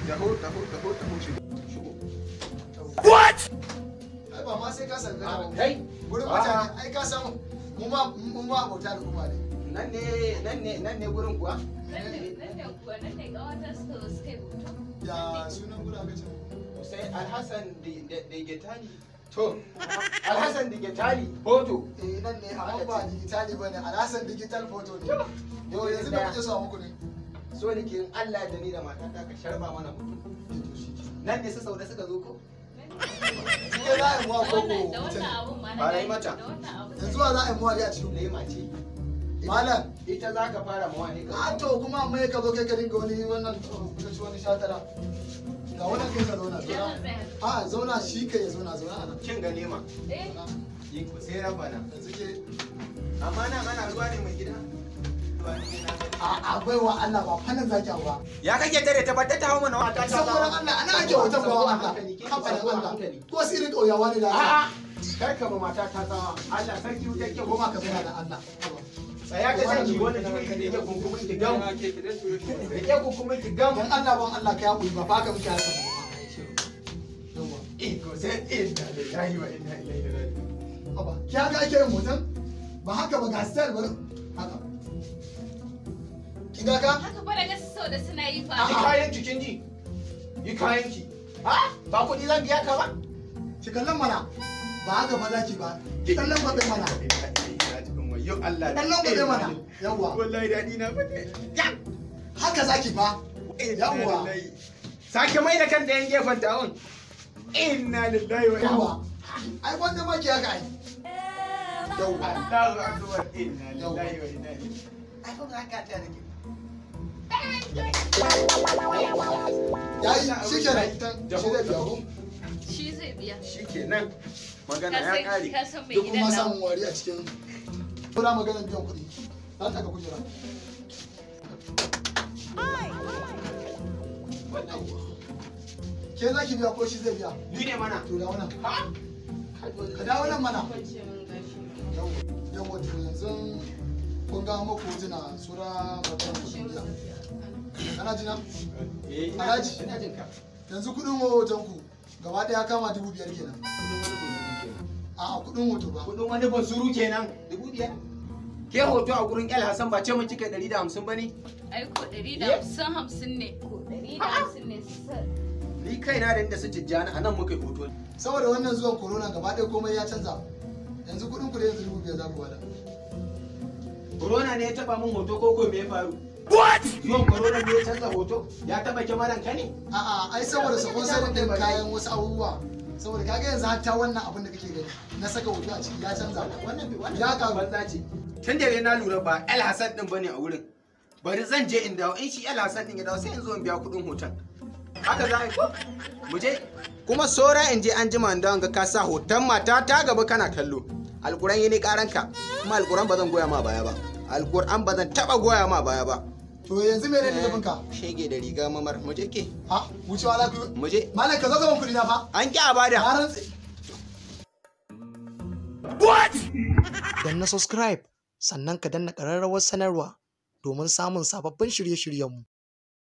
taho taho taho taho shigo shigo ai ba ma sai ka san gana ba kai gurin mutane ai ka san mu ma mu ma abota da kuma ne nan ne nan ne nan ne gurin kuwa Nan ne nan ne kuwa nan ne ƙawata suka zo suka yi hoto. ya sunan gurin aka ce sai alhassan da getali to alhassan da getali hoto eh nan ne amma ba digitali bane alhassan digital photo ne yau yanzu da kuke so muku ne so nake in Allah da ni da matata ka sharba mana mutum nan ne su sauda suka zo ko ke za a yi muwa Da koko wannan da wannan mutum abun ma na Fara yi gani, mata. Da wannan abun. yanzu wa za a yi muwa a cikin lema ce malam ita za ka fara mawa ne ka a to kuma mai ka zo kai ka dinga wani wannan ka ci wani shatara ga wannan kai ka zauna Idan zauna zan tsaya. a zauna shi kai ya zauna zauna a nan kin ga lema Eh, yi ku sai rabana yanzu ke amma nan ana ruwa ne mai gida a akwai wa Allah ba fannin zaki ba ya kake tare ta bata ta hawo mana wata ta saboda Allah ana ake wata ba Allah kafanin Allah ko sirrin kauyawa ne da Allah a'a kar ka ba mata ta tsawa Allah sarki wuta ke ko ma ka zauna da Allah tsaya ka saki wannan jiki da yake kunkumin ki gam da yake kunkumin ki gam dan Allah ban Allah ka yaƙuri ba fa ka muke haka ba yawa iko sai inna lillahi wa inna ilaihi raji'un haba ki haka ake yin hoton ba haka ba ga style ba haka ki ga ka haka fa da gasu sau da suna yi fa. yi kayan ki kin ji yi kayan ki ha ba kuɗi zan biya ka ba ki kallon mana ba haka ba zaki ba ki kallon ba bai mana Yo Allah kallon ba bai mana yawa wallahi dadi na bane ya haka zaki ba Yawwa. sake mai da kan da yan gefen tawon inna lillahi wa inna yawa ai wanda ma ki haka ai yawa Allahu akbar inna lillahi wa inna ilaihi ai fa haka ta nake yayi shikenan shi zai biya ku Shi zai biya. shikenan magana Ka ya san- kare Ka san mai duk gidan kuma nan. samun wari a cikin kuna maganar biyan kuɗi za ta ga kujera ke za ki biya ko shi zai biya ni ne mana to da wannan ha ka dawo nan mana yawa to yanzu kun ga muku hotuna sura magana kuɗin biya kana jina eh Alhaji. ina jin ka yanzu kuɗin hoton ku gaba ɗaya kama dubu biyar kenan a kuɗin hoto ba kudin wani basuru kenan dubu biyar ke hoto a gurin el hassan ba ce mun cika ɗari da hamsin ba ne Ai ko ɗari da hamsin hamsin ne. Ko ɗari da hamsin ne. Sa- ni kaina da inda su tijjani a nan muka yi hoto saboda wannan zuwan corona gaba ɗaya komai ya canza yanzu kuɗin ku da yanzu dubu biyar za ku bada corona ne ya taba min hoto ko ko me ya faru what zuwan corona ne ya canza hoto ya taba kyamaran ka ne A'a, ai saboda sponsor din kayan wasu abubuwa. Saboda kaga yanzu hatta wannan abin da kake gani na saka hoto a ciki ya canza. wannan wannan Ya karu. banza ce tun da na lura ba el hassan din bane a wurin bari zan je in dawo in shi el hassan din ya dawo sai in zo in biya kuɗin hoton haka za a yi ko mu je kuma sora in je an jima in dawo ga ka sa hoton mata ta gaba kana kallo alkuran yi ne karanka kuma alkuran ba zan goya ma baya ba alkuran ba zan taba goya ma baya ba To yanzu me ne nufin ka? shege da riga mamar mu je ke Ha, wucewa za ku. mu je Malam ka zo gaban kuɗi na fa. an ki a bada Na rantse. Dan na subscribe sannan ka danna ƙararrawar sanarwa domin samun sababbin shirye-shiryenmu.